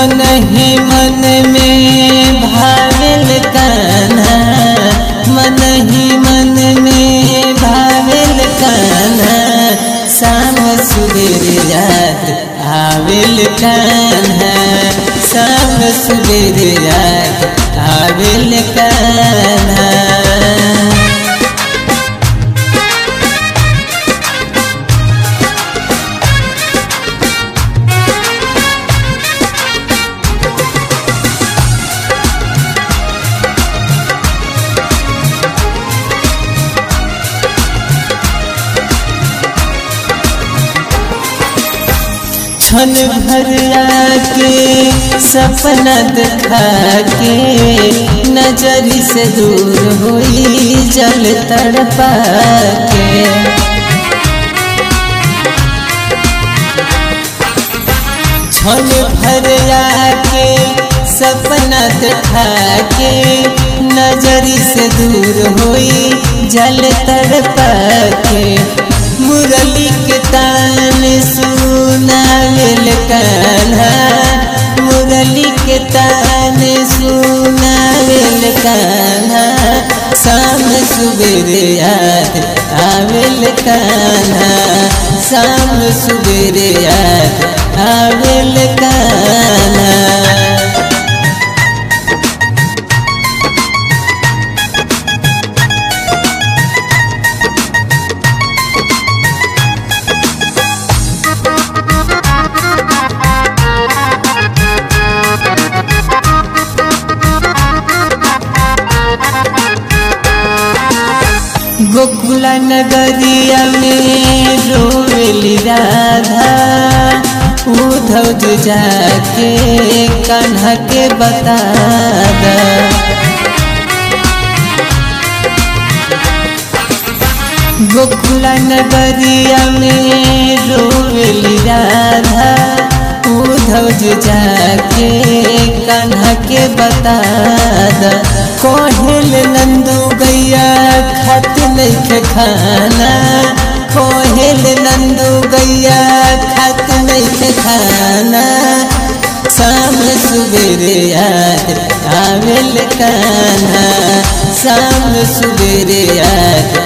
मन ही मन में भाविल कान्हा मन ही मन में भाविल कान्हा शाम सुबेर याद आविल कान्हा शाम सुबेर याद आविल कान्हा क्षण भर आके सपना दिखा के नजर से दूर हुई जल तड़पा के क्षण भर आके सपना दिखा के नजर से दूर हुई जल तड़पा के मुरली के तान सुनावेल कान्हा मुरली के तान सुनावेल कान्हा शाम सुबेर याद आवेल कान्हा शाम सुबेर याद आवेल कान्हा गोकुला नगरिया में रोवेली राधा उधव जी जाके कान्हा के बता दा गोकुला नगरिया में रोवेली राधा उधव जी जाके कान्हा के बता दा कोहिल नंदू गैया खत नहीं खाना कोहिल नंदू गैया खत नहीं खाना शाम सुबेर याद आवेल कान्हा शाम सुबेर याद